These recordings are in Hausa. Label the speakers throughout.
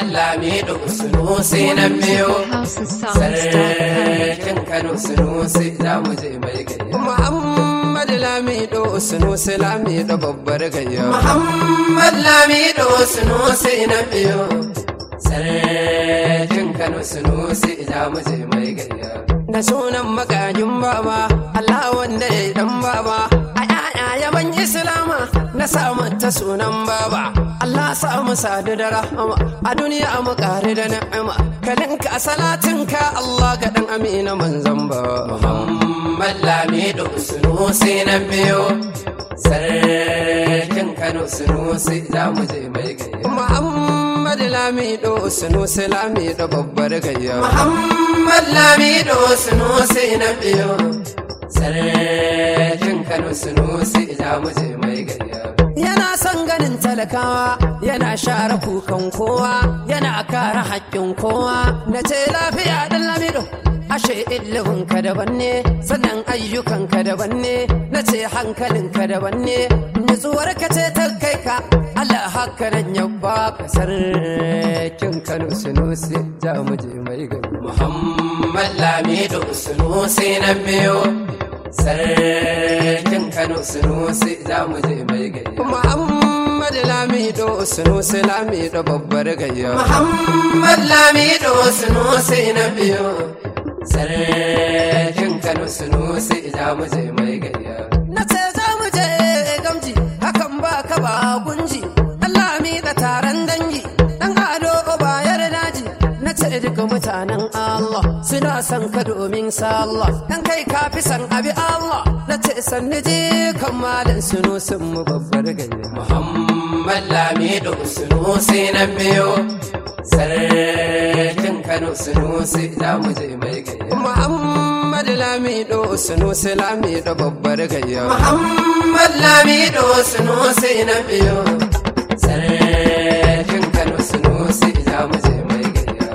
Speaker 1: Lamido Sunusi na biyu Sarkin Kano Sunusi za mu je mai gayya
Speaker 2: Muhammad Lamido Sunusi Lamido babbar gayya
Speaker 1: Muhammad Lamido Sunusi na biyu Sarkin Kano Sunusi za mu je mai gayya
Speaker 2: Da sunan magajin baba Allah wanda ya dan baba a yaya yaban Islama na samu ta sunan baba Allah samu sadu da rahama a duniya mu kare da ni'ima kalinka salatinka Allah ga dan amina manzon ba
Speaker 1: Muhammad Lamido Sunusi na biyu Sarkin Kano Sunusi za mu je mai gayya
Speaker 2: Muhammad Lamido Sunusi Lamido babbar gayya
Speaker 1: Muhammad Lamido Sunusi na biyu Sarkin Kano Sunusi za mu je mai gayya
Speaker 2: Yana son ganin talakawa, yana share kukan kowa, yana kare haƙƙin kowa, na ce lafiya ɗan lamido. Ashe iliminka daban ne, sannan ayyukanka daban ne, na ce hankalinka daban ne, nutsuwarka ce ta kai ka, Allah haka nan ya baka sarkin Kano Sunusi, za mu je mai gari.
Speaker 1: Muhammad Lamido Sunusi na biyu Sarkin Kano Sunusi za mu je mai gayya
Speaker 2: Muhammad Lamido Sunusi Lamido babbar gayya.
Speaker 1: Muhammad Lamido Sunusi na biyu Sarkin Kano Sunusi za mu je mai gayya
Speaker 2: Na ce za mu je gamji, hakan ba ka ba gunji, Allah mi da taron dangi, ɗan ado bayar daji. Na ce duka mutanen Allah suna son ka domin sallah, ɗan kai ka fi san abi Allah. Na ce sanni je kan malan suno sun mu babbar gayya.
Speaker 1: Muhammad Lamido Sunusi na biyu Sarkin Kano Sunusi za mu je mai gayya
Speaker 2: Muhammad Lamido Sunusi Lamido babbar gayya.
Speaker 1: Muhammad Lamido Sunusi na biyu Sarkin Kano Sunusi za mu je mai gayya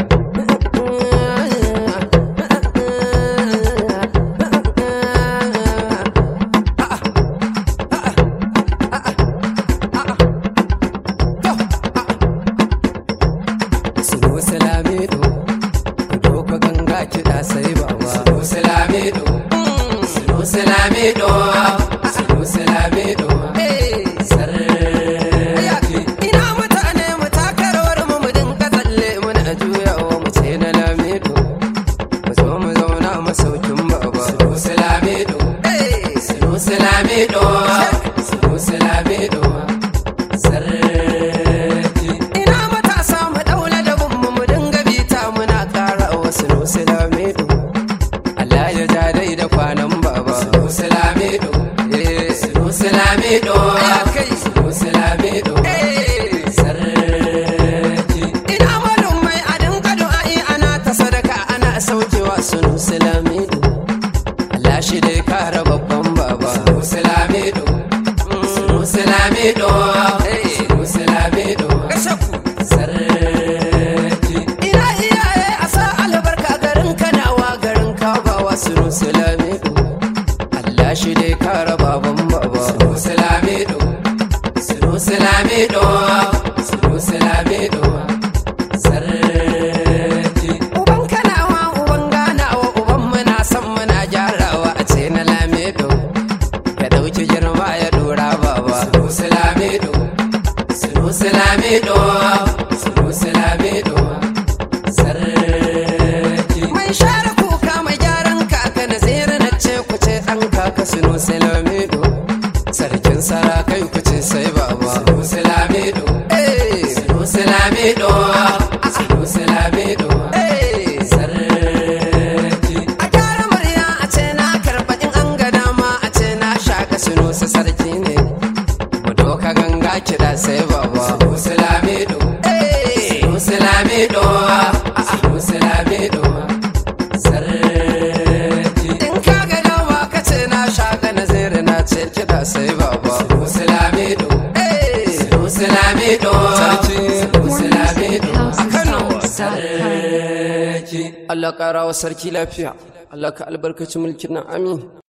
Speaker 2: Sunusi Lamido, doka ganga kiɗa sai baba.
Speaker 1: Sunusi Lamido Sunusi Lamido Sunusi Lamido Sarki
Speaker 2: Ina mutane mu taka rawar mu mu dinga tsalle muna juyawa mu ce na Lamido. Mu zo mu zauna masaukin baba.
Speaker 1: Sunusi Lamido Sunusi Lamido Sunusi Lamido Sarki
Speaker 2: Ina matasa mu daula da mu mu dinga bita muna ƙara wa Sunusi Lamido. Allah ya ja dai da kwanan baba.
Speaker 1: Sunusi Lamido
Speaker 2: Eh,
Speaker 1: Sunusi Lamido
Speaker 2: kai.
Speaker 1: Sunusi Lamido
Speaker 2: eh.
Speaker 1: Sarki
Speaker 2: Ina malumai a dinga du'a'i ana ta sadaka ana saukewa Sunusi Lamido. Allah shi dai kara babban baba.
Speaker 1: Sunusi Lamido Sunusi Lamido Sunusi Lamido Sarki
Speaker 2: Ina iyaye a sa albarka garin kanawa garin kabawa Sunusi Lamido. Allah shi dai kara baban baba.
Speaker 1: Sunusi Lamido Sunusi Lamido Sunusi Lamido Sarki
Speaker 2: Uban kanawa uban ganawa uban muna san muna gyarawa a ce na Lamido. Ya dauki girma ya dora baba.
Speaker 1: Sunusi Lamido Sunusi Lamido Sunusi Lamido Sarki
Speaker 2: Mai share kuka mai gyaran kaka na zira na ce ku ce ɗan kaka Sunusi Lamido. Sarkin sarakai ku ce sai baba.
Speaker 1: Sunusi Lamido
Speaker 2: Eh,
Speaker 1: Sunusi Lamido Sunusi Lamido
Speaker 2: eh.
Speaker 1: Sarki
Speaker 2: A gyara murya a ce na karɓa in an ga dama a ce na shaka Sunusi sarki ne. Mu doka ganga kiɗa sai baba.
Speaker 1: Sunusi Lamido
Speaker 2: Eh,
Speaker 1: Sunusi Lamido Sunusi Lamido Sarki
Speaker 2: in ka ga dama ka ce na shaka na zere na ce kiɗa sai baba.
Speaker 1: Sunusi Lamido
Speaker 2: Eh,
Speaker 1: Sunusi Lamido
Speaker 2: Sarki.
Speaker 1: Sunusi Lamido
Speaker 2: a Kano.
Speaker 1: Sarki
Speaker 2: Allah ƙara wa sarki lafiya. Allah ka albarkaci mulkin nan amin.